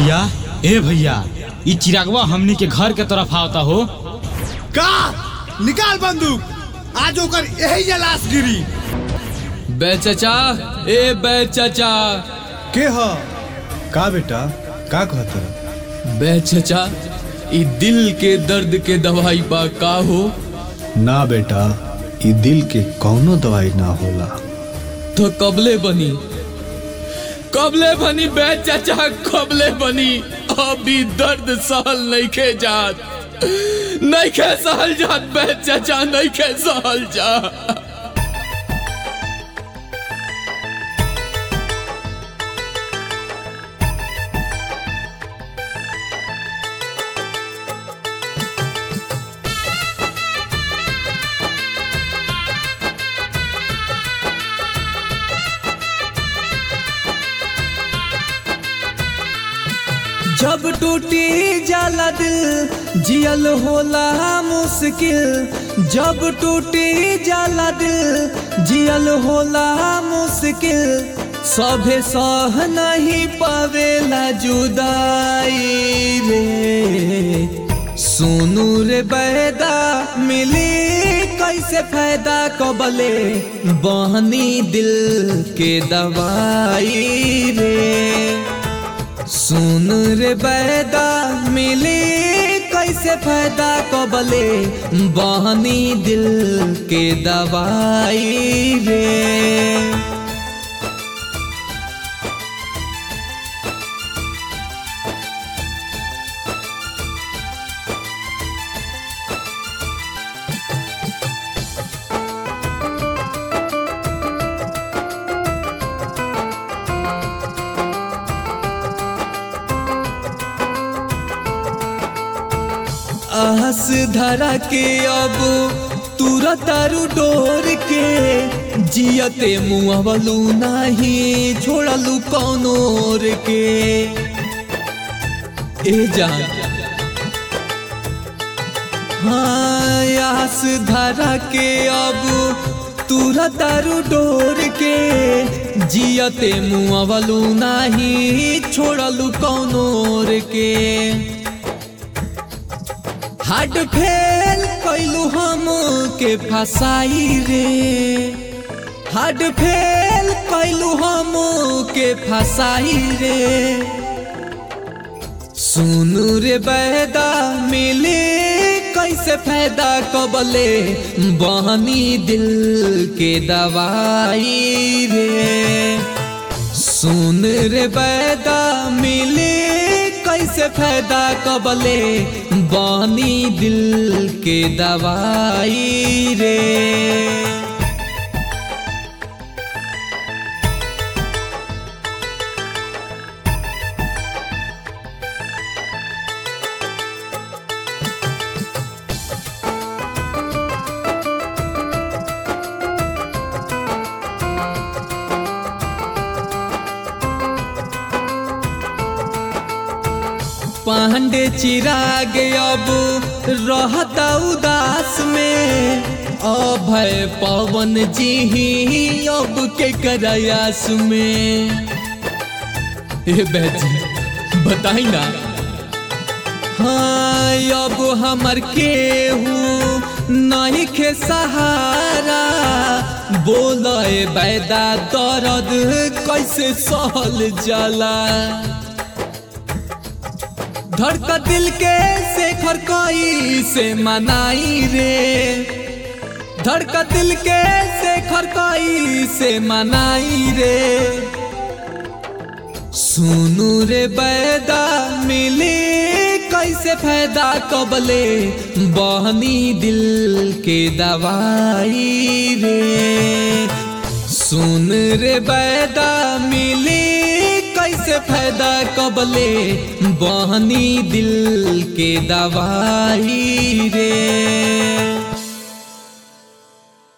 भैया ए भैया ई चिरागवा हमनी के घर के तरफ आवता हो का निकाल बंदूक आज ओकर यही जे लाश गिरी बे चचा ए बे चचा के ह का बेटा का कहत बे चचा ई दिल के दर्द के दवाई बा का हो ना बेटा ई दिल के कौनो दवाई ना होला तो कबले बनी कबले बनी बे चचा कबले बनी अभी दर्द सहल नहीं खे जात नहीं खे सहल जात बे चचा नहीं खे सहल जात जब टूटी जाला दिल जियल होला मुश्किल जब टूटी जाला दिल जियल होला मुश्किल सभे सह नहीं पावेला जुदाई रे सुनू रे बैदा मिली कैसे फायदा कबले बहनी दिल के दवाई रे सुन रे बैदा मिली कैसे फायदा कबले बहनी दिल के दवाई रे आस धरा के अब तुरत तारू डोर के जियते मुआवलू नहीं छोड़लू कौनोर के ए जान हाँ आस धरा के अब तुरत तारू डोर के जियते मुआवलू नहीं छोड़लू कौनोर के हार्ट फेल कैलू हम के फसाई रे हार्ट फेल कैलू हम के फसाई रे सुनू रे बैदा मिले कैसे फायदा कबले बहनी दिल के दवाई रे सुन रे बैदा मिले कैसे फायदा कबले बानी दिल के दवाई रे पांडे चिराग अब रहता उदास में अभय पवन जी ही अब के करायास में ए बैजी बताई ना हाँ अब हमर केहू नहीं के सहारा बोल बैदा दर्द कैसे सहल जाला धड़का दिल के शेखर कोई से मनाई रे धड़का दिल के शेखर कोई से मनाई रे सुनू रे बैदा मिले कैसे फायदा कबले बहनी दिल के दवाई रे सुन रे बैदा मिली कैसे फायदा कबले बहनी दिल के दवाई रे